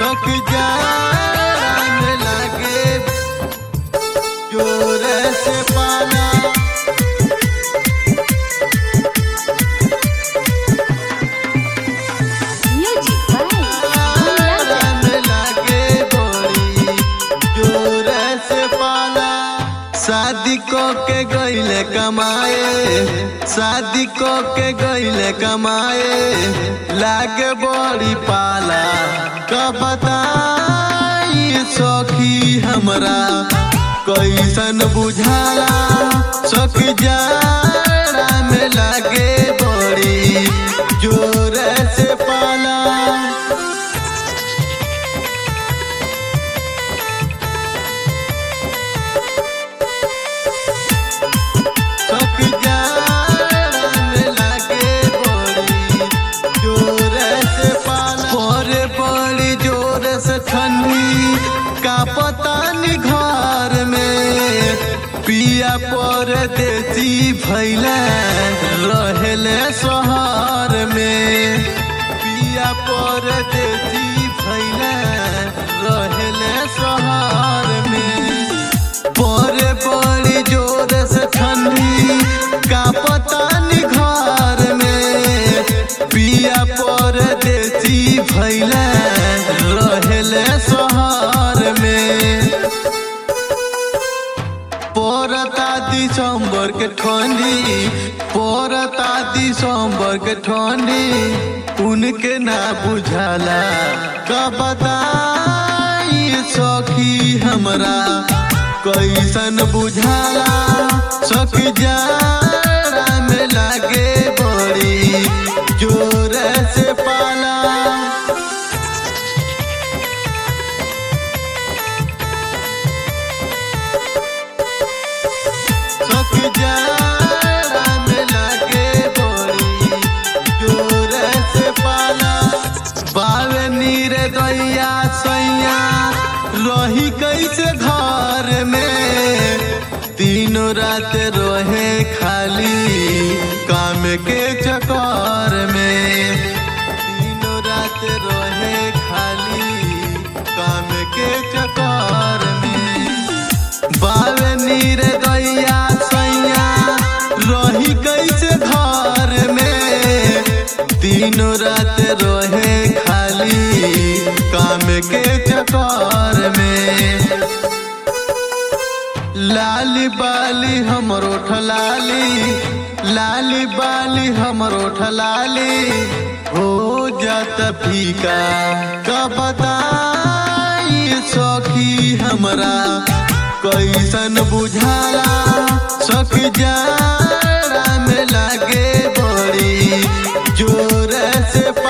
सक जान लागे जोर से पाला Music by Moonlight. राम लागे बड़ी जोर से पाला शादी को के गईले कमाए शादी को के गईले कमाए लागे बड़ी पाला कब बताई सखी हमरा कैसन बुझाला सख जाड़ा में लागे बड़ी जोर से पाला सक जान लागे बड़ी जोर से पाला बड़े बड़ी जोर से ठंडी का पता नहीं घर में पिया पर देसी भैले रहले शहर में पिया पर देसी भैले रहले शहर में बड़े बड़ी जोर से ठंडी का पता नहीं घर में पिया पर देसी भैले रहले शहर में पोरता दिसंबर के ठंडी पोरता दिसंबर के ठंडी उनके ना बुझाला कब बताई सखी हमरा कैसन बुझाला सख जाड़ा में लागे बड़ी जोर से पाला सख जाड़ा में लागे बड़ी जोर से पाला बावे नीर दैया सैया रही कैसे घर में तीनों रात रहे खाली काम के चक्कर में तीनों रात रहे खाली काम के चक्कर में बावे नीर दैया सैया रही कैसे घर में तीनों रात रहे खाली काम के चक्कर में लाली बाली हमरो ठलाली लाली बाली हमरो ठलाली हो जात फीका कब बताई सखी हमरा कैसन बुझाला सख जाड़ा में लागे बड़ी जोर से